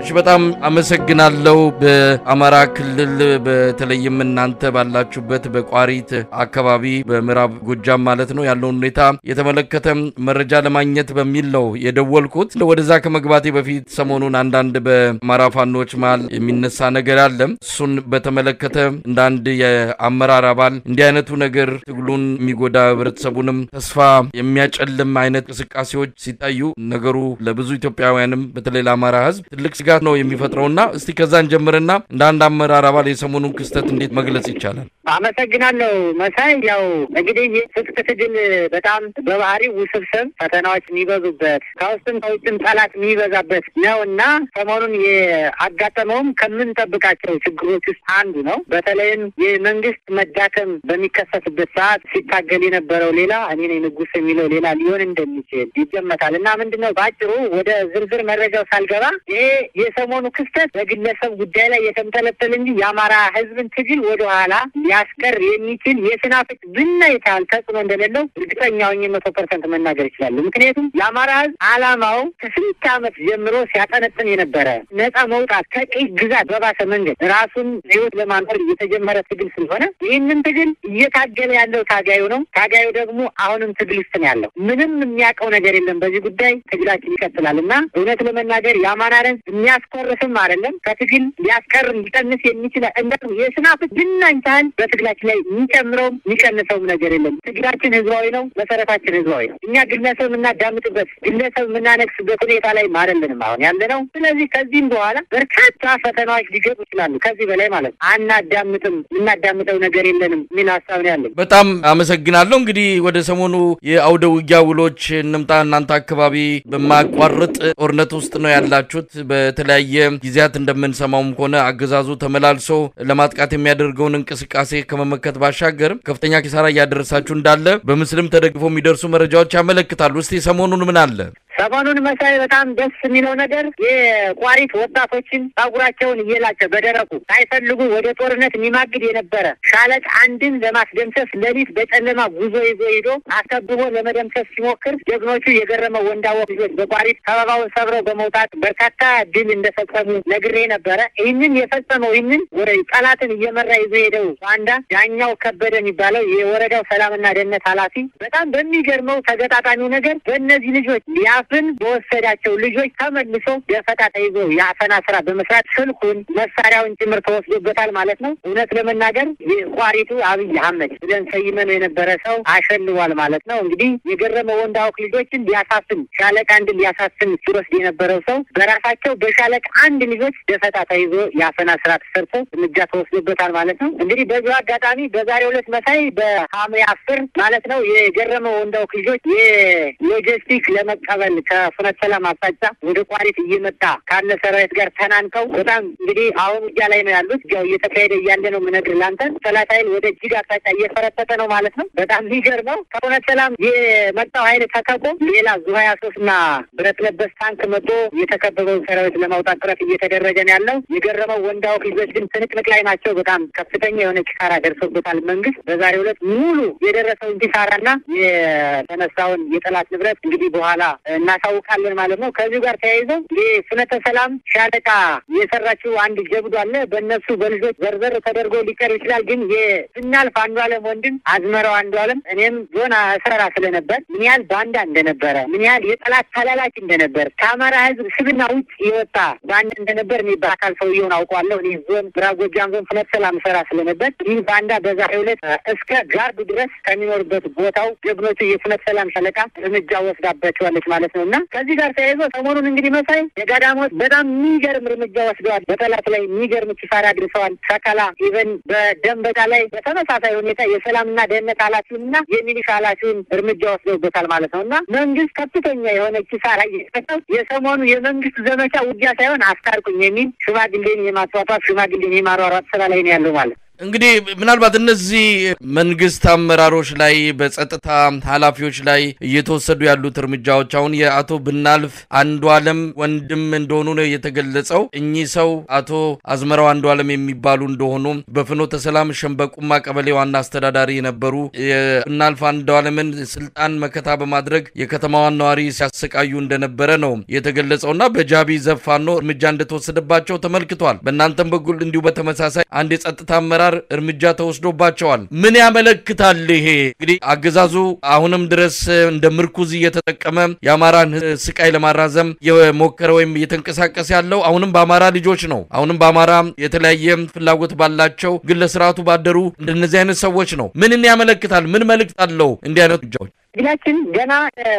በጣም አመሰግናለሁ። በአማራ ክልል በተለይም እናንተ ባላችሁበት በቋሪት አካባቢ በምዕራብ ጎጃም ማለት ነው ያለውን ሁኔታ የተመለከተ መረጃ ለማግኘት በሚል ነው የደወልኩት። ወደዛ ከመግባቴ በፊት ሰሞኑን አንዳንድ በአማራ ፋኖች መሃል የሚነሳ ነገር አለ። እሱን በተመለከተ እንደ አንድ የአመራር አባል እንዲህ አይነቱ ነገር ትግሉን የሚጎዳ ህብረተሰቡንም ተስፋ የሚያጨልም አይነት እንቅስቃሴዎች ሲታዩ ነገሩ ለብዙ ኢትዮጵያውያንም በተለይ ለአማራ ህዝብ ትልቅ ስጋት ነው የሚፈጥረውና እስቲ ከዛን ጀምርና እንደ አንድ አመራር አባል የሰሞኑን ክስተት እንዴት መግለጽ ይቻላል? አመሰግናለሁ መሳይ። ያው እንግዲህ ትጥቅ ትግል በጣም በባህሪው ውስብስብ ፈተናዎች የሚበዙበት ከውስጥም ከውጭም ጠላት የሚበዛበት ነው እና ሰሞኑን የአጋጠመውም ከምንጠብቃቸው ችግሮች ውስጥ አንዱ ነው። በተለይም የመንግስት መዳከም በሚከሰትበት ሰዓት ሲታገል የነበረው ሌላ እኔ ነኝ ንጉስ የሚለው ሌላ ሊሆን እንደሚችል ይገመታል እና ምንድን ነው በአጭሩ ወደ ዝርዝር መረጃው ሳልገባ ይሄ የሰሞኑ ክስተት በግለሰብ ጉዳይ ላይ የተንጠለጠለ እንጂ የአማራ ህዝብን ትግል ወደኋላ ሊያስቀር የሚችል የስናፍጭ ብናይ ታህል ተጽዕኖ እንደሌለው እርግጠኛ ሆኜ መቶ ፐርሰንት መናገር ይችላሉ። ምክንያቱም የአማራ ህዝብ አላማው ከስንት ዓመት ጀምሮ ሲያጠነጥን የነበረ ነጻ መውጣት ከቅኝ ግዛት በባሰ መንገድ ራሱን ህይወት ለማኖር የተጀመረ ትግል ስለሆነ ይህንን ትግል እየታገለ ያለው ታጋዩ ነው። ታጋዩ ደግሞ አሁንም ትግል ውስጥ ነው ያለው። ምንም የሚያውቀው ነገር የለም በዚህ ጉዳይ። ትግላችን ይቀጥላል እና እውነት ለመናገር የአማራን ህዝብ የሚያስኮርስም አይደለም ከትግል ሊያስቀር ሊቀንስ የሚችል እንደ የስናፍጭ ብናኝ ታህል በትግላችን ላይ የሚጨምረውም የሚቀንሰውም ነገር የለም። ትግላችን ህዝባዊ ነው። መሰረታችን ህዝባዊ ነው። እኛ ግለሰብ የምናዳምጥበት ግለሰብ የምናነግስበት ሁኔታ ላይ አይደለንም አሁን ያለ ነው። ስለዚህ ከዚህም በኋላ በርካታ ፈተናዎች ሊገጡ ይችላሉ። ከዚህ በላይ ማለት ነው። አናዳምጥም፣ የምናዳምጠው ነገር የለንም የሚል ሀሳብ ነው ያለን። በጣም አመሰግናለሁ። እንግዲህ ወደ ሰሞኑ የአውደ ውጊያ ውሎች እንምጣ። እናንተ አካባቢ በማያቋርጥ ጦርነት ውስጥ ነው ያላችሁት። በተለያየ ጊዜያት እንደምንሰማውም ከሆነ አገዛዙ ተመላልሶ ለማጥቃት የሚያደርገውን እንቅስቃሴ ከመመከት ባሻገር ከፍተኛ ኪሳራ እያደረሳችሁ እንዳለ በምስልም ተደግፎ የሚደርሱ መረጃዎች ያመለክታሉ። እስቲ ሰሞኑን ምን አለ? ሰሞኑን መሳይ በጣም ደስ የሚለው ነገር የቋሪት ወጣቶችን ጸጉራቸውን እየላቸው በደረቁ ሳይፈልጉ ወደ ጦርነት የሚማግድ የነበረ ሻለቅ አንድን ለማስደምሰስ ሌሊት በጨለማ ጉዞ ይዞ ሂዶ አስከብቦ ለመደምሰስ ሲሞክር ጀግኖቹ የገረመው ወንዳወቅ ልጆች በቋሪት ከበባውን ሰብረው በመውጣት በርካታ ድል እንደፈጸሙ ነግሬ ነበረ። ይህንን የፈጸመው ይህንን ወደ ጠላትን እየመራ ይዞ ሄደው ባንዳ ዳኛው ከበደ የሚባለው የወረዳው ሰላምና ደህንነት ኃላፊ በጣም በሚገርመው ተገጣጣሚው ነገር በእነዚህ ልጆች ሊያፍን በወሰዳቸው ልጆች ተመልሶ ደፈጣ ተይዞ የአፈና ስራ በመስራት ስልኩን መሳሪያውን ጭምር ተወስዶበታል ማለት ነው። እውነት ለመናገር የቋሪቱ አብይ አህመድ ብለን ሰይመነው የነበረ ሰው አሸልዋል ማለት ነው። እንግዲህ የገረመ ወንዳወቅ ልጆችን ሊያሳፍን ሻለቃ አንድ ሊያሳፍን ሲወስድ የነበረው ሰው በራሳቸው በሻለቃ አንድ ልጆች ደፈጣ ተይዞ የአፈና ስራ ተሰርቶ እርምጃ ተወስዶበታል ማለት ነው። እንግዲህ በዚሁ አጋጣሚ በዛሬው ዕለት መሳይ በሐምሌ አስር ማለት ነው የገረመ ወንዳወቅ ልጆች የሎጂስቲክ ለመቀበል ከፍኖተ ሰላም አቅጣጫ ወደ ቋሪት እየመጣ ካለ ሰራዊት ጋር ተናንቀው በጣም እንግዲህ አሁን ውጊያ ላይ ነው ያሉት። ያው እየተካሄደ እያለ ነው የምነግርህ ለአንተ። ጠላት ኃይል ወደ እጅግ አቅጣጫ እየፈረጠጠ ነው ማለት ነው። በጣም የሚገርመው ከፍኖተ ሰላም የመጣው ኃይል ተከቦ ሌላ ዙ ሀያ ሶስት እና ብረት ለበስ ታንክ መጥቶ የተከበበውን ሰራዊት ለማውጣት ጥረት እየተደረገ ነው ያለው። የገረመው ወንዳወቅ ልጆች ግን ትንቅንቅ ላይ ናቸው። በጣም ከፍተኛ የሆነ ኪሳራ ደርሶበታል። መንግስት በዛሬው ዕለት ሙሉ የደረሰውን ኪሳራና የተነሳውን የጠላት ንብረት እንግዲህ በኋላ እናሳውቃለን ማለት ነው። ከዚሁ ጋር ተያይዘው የፍኖተ ሰላም ሻለቃ የሰራችው አንድ ጀብዱ አለ። በእነሱ በልጆች ዘርዘር ተደርጎ ሊቀር ይችላል። ግን የስናልፍ አንዱ አለም ወንድም አዝመራው አንዱ አለም እኔም ዞን ሰራ ስለነበር ምን ያህል ባንዳ እንደነበረ ምን ያህል የጠላት ተላላኪ እንደነበር ከአማራ ህዝብ ስብና ውጭ የወጣ ባንዳ እንደነበር እኔ በአካል ሰውየውን አውቀዋለሁ። እኔ ዞን ምዕራብ ጎጃም ዞን ፍኖተ ሰላም ሰራ ስለነበር ይህ ባንዳ በዛሬው ዕለት እስከ ጋርዱ ድረስ ከሚኖርበት ቦታው ጀግኖቹ የፍኖተ ሰላም ሻለቃ እርምጃ ወስዳባቸዋለች ማለት ነው እና ከዚህ ጋር ተያይዞ ሰሞኑን እንግዲህ መሳይ የጋዳሞት በጣም የሚገርም እርምጃ ወስደዋል። በጠላት ላይ የሚገርም ኪሳራ አድርሰዋል። ሰከላ ኢቨን በደንበጫ ላይ በተመሳሳይ ሁኔታ የሰላምና ደህንነት ኃላፊውን እና የሚሊሻ ኃላፊውን እርምጃ ወስደውበታል ማለት ነው እና መንግስት ከፍተኛ የሆነ ኪሳራ እየሰጠው የሰሞኑ የመንግስት ዘመቻ ውጊያ ሳይሆን አስታርቁኝ የሚል ሽማግሌን የማስዋጧት ሽማግሌን የማሯሯጥ ስራ ላይ ነው ያለው ማለት ነው። እንግዲህ ምናልባት እነዚህ መንግስት አመራሮች ላይ በጸጥታ ኃላፊዎች ላይ እየተወሰዱ ያሉት እርምጃዎች አሁን የአቶ ብናልፍ አንዱ አለም ወንድም እንደሆኑ ነው የተገለጸው። እኚህ ሰው አቶ አዝመራው አንዱ አለም የሚባሉ እንደሆኑ በፍኖተ ሰላም ሸንበቁማ ቀበሌ ዋና አስተዳዳሪ የነበሩ የብናልፍ አንዱ አለምን ስልጣን መከታ በማድረግ የከተማዋን ነዋሪ ሲያሰቃዩ እንደነበረ ነው የተገለጸው እና በጃቢ ዘፋኖ እርምጃ እንደተወሰደባቸው ተመልክቷል። በእናንተም በኩል እንዲሁ በተመሳሳይ አንድ የጸጥታ አመራር እርምጃ ተወስዶባቸዋል። ምን ያመለክታል? ይሄ እንግዲህ አገዛዙ አሁንም ድረስ እንደ ምርኩዝ እየተጠቀመ የአማራን ስቃይ ለማራዘም የሞከረ ወይም እየተንቀሳቀሰ ያለው አሁንም በአማራ ልጆች ነው። አሁንም በአማራ የተለያየ ፍላጎት ባላቸው ግን ለስርዓቱ ባደሩ እንደነዚህ አይነት ሰዎች ነው። ምንን ያመለክታል? ምን መልእክት አለው እንዲህ አይነት እርምጃዎች? ትግላችን ገና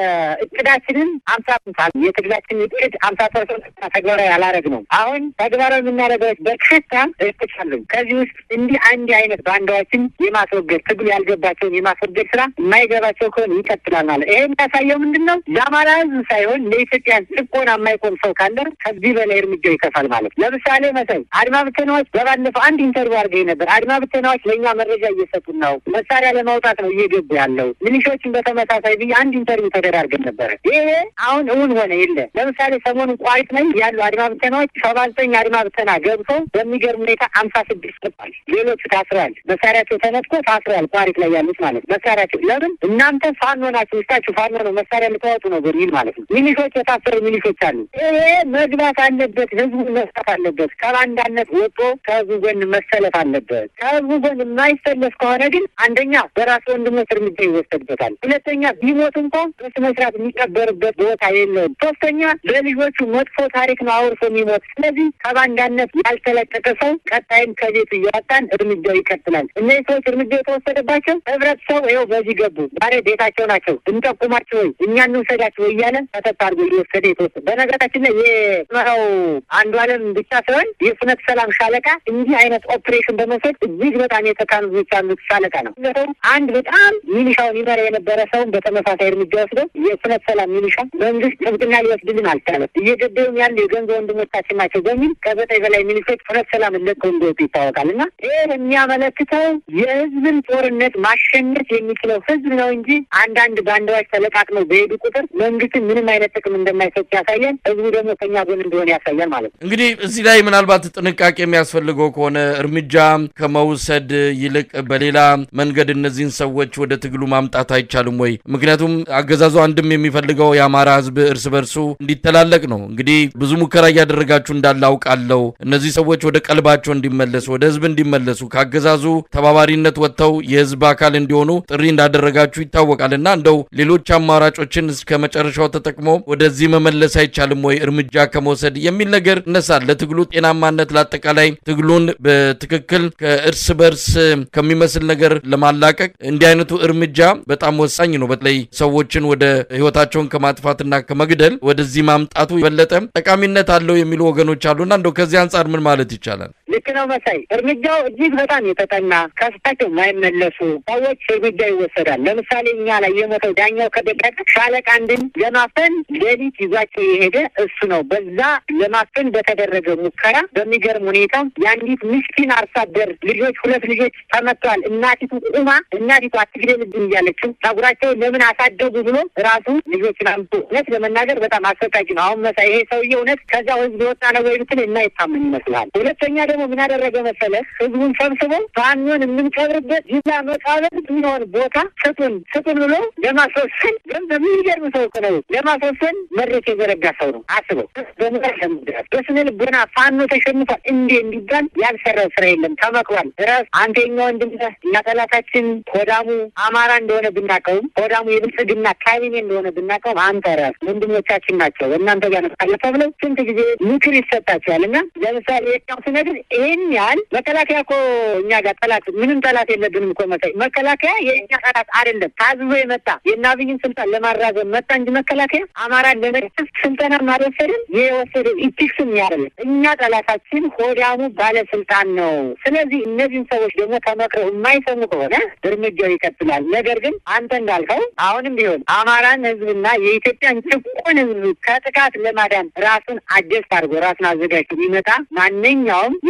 እቅዳችንን አምሳ ፐርሰንት የትግላችን እቅድ አምሳ ፐርሰንት ተግባራዊ አላረግ ነው። አሁን ተግባራዊ የምናደርገው በርካታ እቅዶች አሉን። ከዚህ ውስጥ እንዲህ አንድ አይነት ባንዳዎችን የማስወገድ ትግሉ ያልገባቸውን የማስወገድ ስራ የማይገባቸው ከሆነ ይቀጥላል ማለት ይሄ የሚያሳየው ምንድን ነው? ለአማራ ሕዝብ ሳይሆን ለኢትዮጵያ ጭቆና የማይቆም ሰው ካለ ከዚህ በላይ እርምጃው ይከፋል ማለት ነው። ለምሳሌ መሰል አድማ ብተናዎች በባለፈው አንድ ኢንተርቪው አድርገኝ ነበር። አድማ ብተናዎች ለእኛ መረጃ እየሰጡን ነው፣ መሳሪያ ለማውጣት ነው እየገቡ ያለው ሚሊሾችን በተመ ተመሳሳይ ብዬ አንድ ኢንተርቪው ተደራርገን ነበረ። ይሄ አሁን እውን ሆነ የለ። ለምሳሌ ሰሞኑን ቋሪት ላይ ያሉ አድማ ብተናዎች ሰባ ዘጠኝ አድማ ብተና ገብቶ በሚገርም ሁኔታ አምሳ ስድስት ጠፋል። ሌሎቹ ታስረዋል። መሳሪያቸው ተነጥቆ ታስረዋል። ቋሪት ላይ ያሉት ማለት ነው። መሳሪያቸው ለምን እናንተ ፋኖ ናቸው፣ ውስጣችሁ ፋኖ ነው፣ መሳሪያ ልታወጡ ነው በሚል ማለት ነው። ሚሊሾች የታሰሩ ሚሊሾች አሉ። ይሄ መግባት አለበት። ህዝቡ መስጠት አለበት። ከባንዳነት ወጥቶ ከህዝቡ ጎን መሰለፍ አለበት። ከህዝቡ ጎን የማይሰለፍ ከሆነ ግን አንደኛ በራሱ ወንድሞች እርምጃ ይወሰድበታል። ሁለተኛ ቢሞት እንኳን በስነ ስርዓት የሚቀበርበት ቦታ የለውም። ሶስተኛ ለልጆቹ መጥፎ ታሪክ ነው አውርሶ የሚሞት። ስለዚህ ከባንዳነት ያልተለቀቀ ሰው ቀጣይም ከቤቱ እያወጣን እርምጃው ይቀጥላል። እነዚህ ሰዎች እርምጃ የተወሰደባቸው ህብረተሰቡ ይኸው በዚህ ገቡ፣ ዛሬ ቤታቸው ናቸው፣ እንጠቁማቸው ወይ እኛ እንውሰዳቸው ወይ እያለ ተተት አድርጎ እየወሰደ የተወሰደ በነገራችን ላይ የመራው አንዱ አለም ብቻ ሳይሆን የፍኖተ ሰላም ሻለቃ እንዲህ አይነት ኦፕሬሽን በመውሰድ እጅግ በጣም የተካኑ ዞች ያሉት ሻለቃ ነው። አንድ በጣም ሚሊሻውን ይመራ የነበረ ሰውን በተመሳሳይ እርምጃ ወስዶ የፍኖተ ሰላም ሚሊሻ መንግስት ጥብቅና ሊወስድልን አልቻለም። እየገደሉን ያሉ የገንዘብ ወንድሞቻችን ናቸው በሚል ከዘጠኝ በላይ ሚሊሾች ፍኖተ ሰላምን ለቀው እንደወጡ ይታወቃል። እና ይህ የሚያመለክተው የህዝብን ጦርነት ማሸነፍ የሚችለው ህዝብ ነው እንጂ አንዳንድ ባንዳዎች ተለቃቅመው በሄዱ ቁጥር መንግስትን ምንም አይነት ጥቅም እንደማይሰጥ ያሳያል። ህዝቡ ደግሞ ከኛ ጎን እንደሆነ ያሳያል ማለት ነው። እንግዲህ እዚህ ላይ ምናልባት ጥንቃቄ የሚያስፈልገው ከሆነ እርምጃ ከመውሰድ ይልቅ በሌላ መንገድ እነዚህን ሰዎች ወደ ትግሉ ማምጣት አይቻልም ወይ? ምክንያቱም አገዛዙ አንድም የሚፈልገው የአማራ ህዝብ እርስ በርሱ እንዲተላለቅ ነው። እንግዲህ ብዙ ሙከራ እያደረጋችሁ እንዳለ አውቃለሁ። እነዚህ ሰዎች ወደ ቀልባቸው እንዲመለሱ፣ ወደ ህዝብ እንዲመለሱ ከአገዛዙ ተባባሪነት ወጥተው የህዝብ አካል እንዲሆኑ ጥሪ እንዳደረጋችሁ ይታወቃል። እና እንደው ሌሎች አማራጮችን እስከ መጨረሻው ተጠቅሞ ወደዚህ መመለስ አይቻልም ወይ እርምጃ ከመውሰድ የሚል ነገር እነሳል። ለትግሉ ጤናማነት፣ ለአጠቃላይ ትግሉን በትክክል ከእርስ በርስ ከሚመስል ነገር ለማላቀቅ እንዲህ አይነቱ እርምጃ በጣም ወሳኝ ነው። በተለይ ሰዎችን ወደ ህይወታቸውን ከማጥፋትና ከመግደል ወደዚህ ማምጣቱ የበለጠ ጠቃሚነት አለው የሚሉ ወገኖች አሉና እንደው ከዚህ አንጻር ምን ማለት ይቻላል? ልክ ነው መሳይ። እርምጃው እጅግ በጣም የተጠና ከስታቸው የማይመለሱ ሰዎች እርምጃ ይወሰዳል። ለምሳሌ እኛ ላይ የሞተው ዳኛው ከደቀቀ ሻለቃ አንድን ለማፈን ሌሊት ይዟቸው የሄደ እሱ ነው። በዛ ለማፈን በተደረገ ሙከራ በሚገርም ሁኔታ የአንዲት ምስኪን አርሶ አደር ልጆች ሁለት ልጆች ተመተዋል። እናቲቱ ቁማ እናቲቱ አትግደልብን እያለችው ጸጉራቸውን ለምን አሳደጉ ብሎ ራሱ ልጆችን አምቶ እውነት ለመናገር በጣም አሰቃቂ ነው። አሁን መሳይ ይሄ ሰውዬ እውነት ከዛው ህዝብ የወጣ ነው ወይ ብትል እና ይታመን ይመስላል። ሁለተኛ ደግሞ ምን ያደረገ መሰለህ? ህዝቡን ሰብስቦ ፋኖን የምንቀብርበት ጅላ መቃብር የሚሆን ቦታ ስጡን ስጡን ብሎ ለማስወሰን ግን በሚገርም ሰው እኮ ነው ለማስወሰን መድረክ የዘረጋ ሰው ነው። አስበው በምራ ለምድረስ በስነ ልቦና ፋኖ ተሸንፏል እንዴ እንዲባል ያልሰራው ስራ የለም። ተመክሯል። ራስ አንተ የኛ ወንድም ነህ እና ጠላታችን ሆዳሙ አማራ እንደሆነ ብናቀውም ሆዳሙ የብልጽግና ካቢኔ እንደሆነ ብናቀውም አንተ ራስ ወንድሞቻችን ናቸው እናንተ ጋር ነጻለፈ ብለው ስንት ጊዜ ምክር ይሰጣቸዋል። እና ለምሳሌ የኛው ስነግር ይህን ያህል መከላከያ እኮ እኛ ጋር ጠላት ምንም ጠላት የለብንም እኮ መሳይ መከላከያ የእኛ ጠላት አይደለም። ታዝዞ የመጣ የአብይን ስልጣን ለማራዘም መጣ እንጂ መከላከያ አማራን ለመደፍ ስልጠና አልወሰድም። የወሰደው ኢቲክስም ያደለም እኛ ጠላታችን ሆዳሙ ባለስልጣን ነው። ስለዚህ እነዚህን ሰዎች ደግሞ ተመክረው የማይሰሙ ከሆነ እርምጃው ይቀጥላል። ነገር ግን አንተ እንዳልከው አሁንም ቢሆን አማራን ህዝብና የኢትዮጵያን ጭቁን ህዝብ ከጥቃት ለማዳን ራሱን አጀስት አድርጎ ራሱን አዘጋጅቶ ቢመጣ ማንኛውም የኔ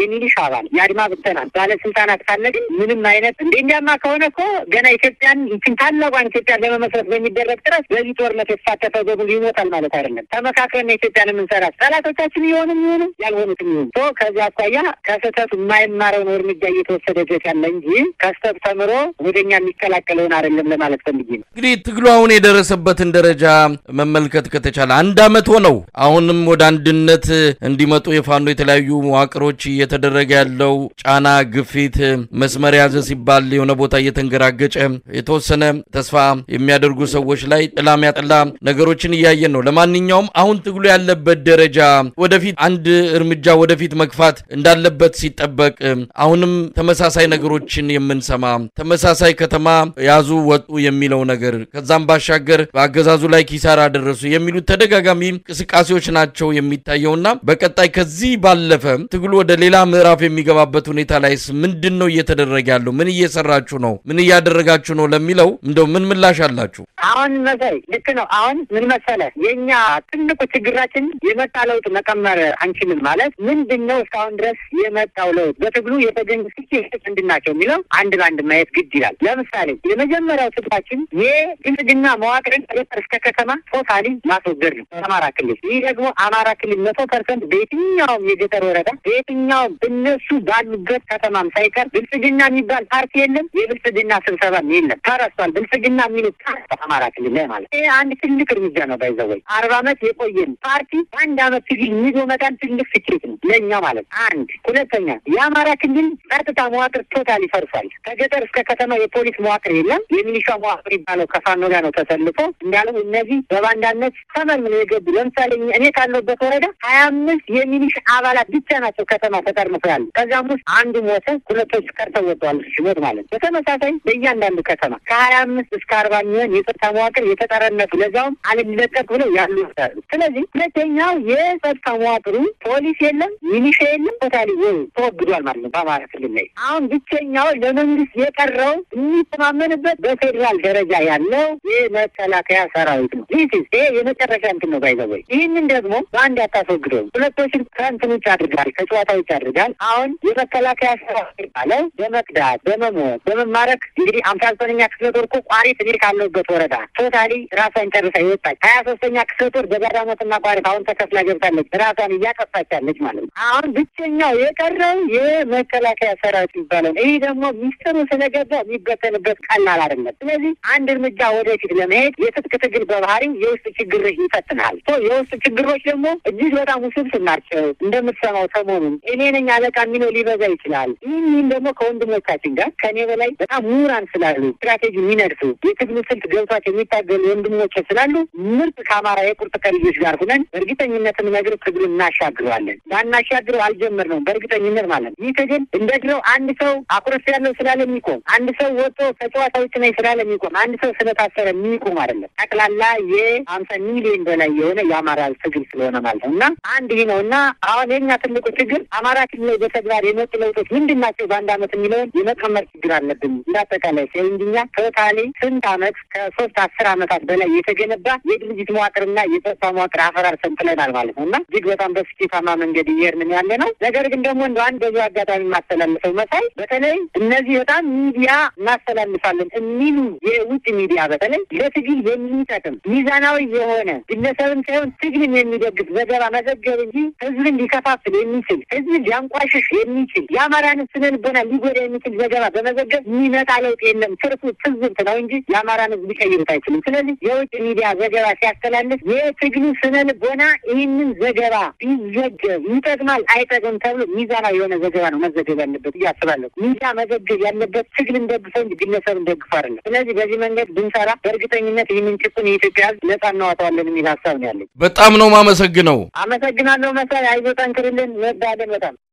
የሚሊሻ አባል የአድማ ብተና ባለስልጣናት ካለ ግን ምንም አይነት እንደ እንዲያማ ከሆነ እኮ ገና ኢትዮጵያን ይችን ታላቋን ኢትዮጵያን ለመመስረት በሚደረግ ጥረት በዚህ ጦርነት የተሳተፈ በሙሉ ይሞታል ማለት አይደለም። ተመካክረን ኢትዮጵያን የምንሰራት ጠላቶቻችን የሆኑ የሚሆኑ ያልሆኑትም ይሆኑ ቶ ከዚህ አኳያ ከስህተቱ የማይማረውን እርምጃ እየተወሰደበት ያለ እንጂ ከስህተት ተምሮ ወደኛ የሚቀላቀለውን አይደለም ለማለት ፈልጌ ነው። እንግዲህ ትግሉ አሁን የደረሰበትን ደረጃ መመልከት ከተቻለ አንድ አመት ሆነው አሁንም ወደ አንድነት እንዲመጡ የፋኖ የተለያዩ መዋቅሮች እየተደረገ ያለው ጫና፣ ግፊት መስመር ያዘ ሲባል የሆነ ቦታ እየተንገራገጨ የተወሰነ ተስፋ የሚያደርጉ ሰዎች ላይ ጥላ ሚያጠላ ነገሮችን እያየን ነው። ለማንኛውም አሁን ትግሉ ያለበት ደረጃ ወደፊት አንድ እርምጃ ወደፊት መግፋት እንዳለበት ሲጠበቅ አሁንም ተመሳሳይ ነገሮችን የምንሰማ ተመሳሳይ ከተማ ያዙ ወጡ የሚለው ነገር ከዛም ባሻገር በአገዛዙ ላይ ኪሳራ ደረሱ የሚሉት ተደጋጋሚ እንቅስቃሴዎች ናቸው የሚታየውና በቀጣይ ከዚህ ባለፈ ትግሉ ወደ ሌላ ምዕራፍ የሚገባበት ሁኔታ ላይስ ምንድን ነው እየተደረገ ያለው? ምን እየሰራችሁ ነው? ምን እያደረጋችሁ ነው ለሚለው እንደው ምን ምላሽ አላችሁ? አሁን መሳይ ልክ ነው። አሁን ምን መሰለ የእኛ ትልቁ ችግራችን የመጣ ለውጥ መቀመር አንችልም ማለት ምንድን ነው? እስካሁን ድረስ የመጣው ለውጥ በትግሉ የተገኙ ስኬቶች ምንድን ናቸው የሚለው አንድ በአንድ ማየት ግድ ይላል። ለምሳሌ የመጀመሪያው ትግላችን የብልጽግና መዋቅርን ከገጠር እስከ ከተማ ቶታሊ ማስወገድ ነው አማራ ክልል። ይህ ደግሞ አማራ ክልል መቶ ፐርሰንት በየትኛውም የገጠር ወረዳ በየትኛውም እነሱ ባሉበት ከተማም ሳይቀር ብልጽግና የሚባል ፓርቲ የለም። የብልጽግና ስብሰባም የለም። ተረስቷል። ብልጽግና የሚሉት በአማራ ክልል ላይ ማለት ይህ አንድ ትልቅ እርምጃ ነው። ባይዘወይ አርባ ዓመት የቆየን ፓርቲ በአንድ ዓመት ትግል ይዞ መጣን ትልቅ ስኬት ነው ለእኛ ማለት አንድ። ሁለተኛ የአማራ ክልል ጸጥታ መዋቅር ቶታሊ ፈርሷል። ከገጠር እስከ ከተማ የፖሊስ መዋቅር የለም። የሚሊሻ መዋቅር ይባለው ከፋኖ ጋር ነው ተሰልፎ እንዳለው እነዚህ በባንዳነት ተመልምለው የገቡ ለምሳሌ እኔ ካለሁበት ወረዳ ሀያ አምስት የሚሊሻ አባላት ብቻ ናቸው ከተማ ተጠርንፈው ያሉ። ከዚያም ውስጥ አንዱ ሞተ፣ ሁለቶች ቀርተው ወጥተዋል። ሲሞት ማለት ነው። በተመሳሳይ በእያንዳንዱ ከተማ ከሀያ አምስት እስከ አርባ የሚሆን የጸጥታ መዋቅር የተጠረነፉ ለዛውም አልለቀቅ ብለው ያሉ ይወጣሉ። ስለዚህ ሁለተኛው የጸጥታ መዋቅሩ ፖሊስ የለም፣ ሚሊሻ የለም፣ ቶታሊ ተወግዷል ማለት ነው በአማራ ክልል ላይ። አሁን ብቸኛው ለመንግስት የቀረው የሚተማመንበት በፌዴራል ደረጃ ያለው የመከላከያ ሰራዊት ነው። ይህ ይሄ የመጨረሻ እንትን ነው ባይዘወይ። ይህንን ደግሞ በአንድ አታስወግደው። ሁለቶችን ከእንትን ውጭ አድርጋል፣ ከጨዋታ ውጭ አድርጋል። አሁን የመከላከያ ሰራዊት ባለው በመክዳት በመሞት በመማረክ እንግዲህ አምሳ ዘጠነኛ ክፍለ ጦር እኮ ቋሪት እኔ ካለሁበት ወረዳ ቶታሊ ራሷን ጨርሳ ይወጣች። ሀያ ሶስተኛ ክፍለ ጦር በጋዳሞትና ቋሪት አሁን ተከፍላ ገብታለች። ራሷን እያጠፋች ያለች ማለት ነው። አሁን ብቸኛው የቀረው የመከላከያ ሰራዊት ይባላል። ይህ ደግሞ ሚስጥሩ ስለገባ የሚበተንበት ቀላል አይደለም። ስለዚህ አንድ እርምጃ ወደፊት ለመሄድ የትጥቅ ትግል በባህሪው የውስጥ ችግር ይፈትናል። የውስጥ ችግሮች ደግሞ እጅግ በጣም ውስብስብ ናቸው። እንደምትሰማው ሰሞኑን እኔ ነኝ አለቃ የሚለው ሊበዛ ይችላል። ይህም ደግሞ ከወንድሞቻችን ጋር ከእኔ በላይ በጣም ምሁራን ስላሉ ስትራቴጂ የሚነድፉ የትግሉ ስልት ገብቷቸው የሚታገሉ ወንድሞች ስላሉ ምርጥ ከአማራ የቁርጥ ከልጆች ጋር ሁነን በእርግጠኝነት የምነግር ትግሉን እናሻግረዋለን። ባናሻግረው አልጀመርነውም በእርግጠኝነት ማለት ነው። ይህ ትግል እንደ ድሮው አንድ ሰው አኩረፍ ያለው ስላለ የሚቆም አንድ ሰው ወጥቶ ከጨዋታ ውጭ ነኝ ስላለ የሚቆም አንድ ሰው ስለታሰረ የሚቆም አይደለም። ጠቅላላ የሀምሳ ሚሊዮን በላይ የሆነ የአማራ ትግል ስለሆነ ማለት ነው እና አንድ ይህ ነው እና አሁን የኛ ትልቁ ችግር አማራ ክልል ላይ በተግባር የመጡ ለውጦች ምንድን ናቸው በአንድ አመት የሚለውን የመቀመር ችግር አለብን። እንዳጠቃላይ ሲንድኛ ቶታሊ ስንት አመት ከሶስት አስር አመታት በላይ የተገነባ የድርጅት መዋቅርና የጸጥታ መዋቅር አፈራርሰን ጥለናል ማለት ነው እና እጅግ በጣም በስኬታማ መንገድ እየሄድን ያለ ነው። ነገር ግን ደግሞ እንደ አንድ በዚሁ አጋጣሚ የማስተላልፈው መሳይ በተለይ እነዚህ በጣም ሚዲያ እናስተላልፋለን የሚሉ የውጭ ሚዲያ በተለይ ለትግል የሚጠቅም ሚዛናዊ የሆነ ግለሰብን ሳይሆን ትግልን የሚደግፍ ዘገባ መዘገብ እንጂ ህዝብን ሊከፋፍል የሚችል ህዝብን ሊያንቋሽሽ የሚችል የአማራን ስነ ልቦና ሊጎዳ የሚችል ዘገባ በመዘገብ የሚመጣ ለውጥ የለም። ትርፉ ትዝብት ነው እንጂ የአማራን ህዝብ ሊቀይሩት አይችልም። ስለዚህ የውጭ ሚዲያ ዘገባ ሲያስተላልፍ የትግሉ ስነ ልቦና ይህንን ዘገባ ቢዘገብ ይጠቅማል አይጠቅም ተብሎ ሚዛናዊ የሆነ ዘገባ ነው መዘገብ ያለበት እያስባለሁ። ሚዲያ መዘገብ ያለበት ትግልን ደግፈው እንጂ ግለሰብን ደግፎ አይደለም። ስለዚህ በዚህ መንገድ ብንሰራ በእርግጠኝነት ይህንን ጭቁን የኢትዮጵያ ህዝብ ነጻ እናወጣዋለን የሚል ሀሳብ ነው ያለኝ። በጣም ነው ማመሰግነው። አመሰግናለሁ መሳይ። አይዞህ፣ ጠንክርልን። እንወዳለን በጣም